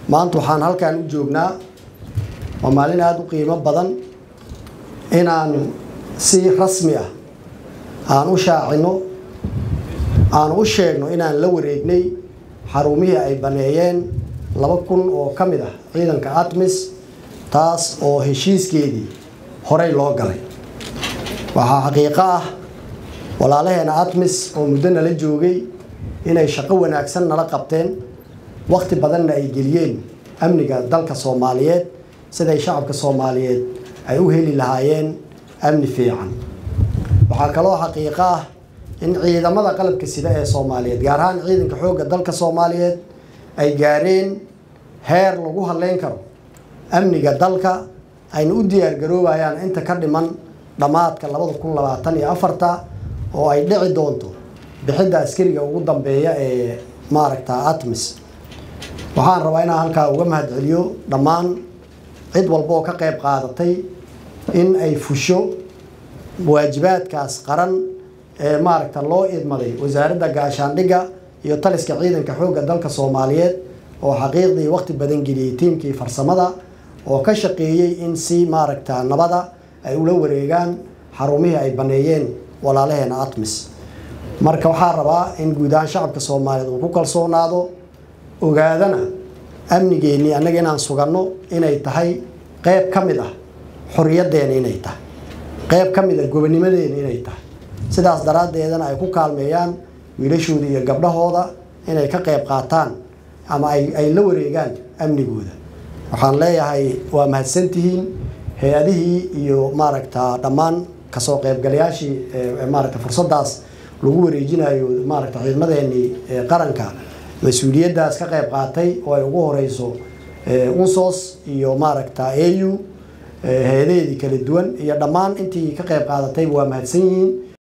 maanta waxaan halkan u joognaa waa maalin aada u qiimo badan inaan si rasmi ah aan u shaacino aan u sheegno inaan la wareegnay xarumihii ay baneeyeen laba kun oo ka mid ah ciidanka atmis taas oo heshiiskeedii horey loo galay waxaa xaqiiqo ah walaalaheena atmis oo muddo nala joogay inay shaqo wanaagsan nala qabteen wakhti badanna ay geliyeen amniga dalka soomaaliyeed siday shacabka soomaaliyeed ay u heli lahaayeen amni fiican waxaa kaloo xaqiiqo ah in ciidamada qalabka sida ee soomaaliyeed gaar ahaan ciidanka xoogga dalka soomaaliyeed ay gaareen heer lagu hadleyn karo amniga dalka ayna u diyaargaroobayaan inta ka dhiman dhammaadka labada kun labaatan iyo afarta oo ay dhici doonto bixidda askariga ugu dambeeya ee maaragta atmis waxaan rabaa inaan halkaa uga mahadceliyo dhammaan cid walba oo ka qayb qaadatay in ay fusho waajibaadkaas qaran ee maaragta loo idmaday wasaaradda gaashaandhigga iyo taliska ciidanka xoogga dalka soomaaliyeed oo xaqiiqdii waqti badan geliyey tiimkii farsamada oo ka shaqeeyey in si maaragta nabada ay ula wareegaan xarumihii ay baneeyeen walaalaheena atmis marka waxaa rabaa in guud ahaan shacabka soomaaliyeed uu ku kalsoonaado ogaadana amnigeennii annaga inaan suganno inay tahay qeyb ka mid ah xoriyaddeena inay tahay qeyb ka mid ah gobonimadeena inay tahay sidaas daraaddeedana ay ku kaalmeeyaan wiilashooda iyo gabdhahooda inay ka qayb qaataan ama ay la wareegaan amnigooda waxaan leeyahay waa mahadsantihiin hay-adihii iyo maaragta dhammaan kasoo qaybgalayaashii maaragta fursaddaas lagu wareejinayo maaragta ciidamadeenii qaranka mas-uuliyaddaas ka qayb qaatay oo ay ugu horeyso unsos iyo maaragta au hay-adaheedii kala duwan iyo dhammaan intii ka qayb qaadatayba waa mahadsan yihiin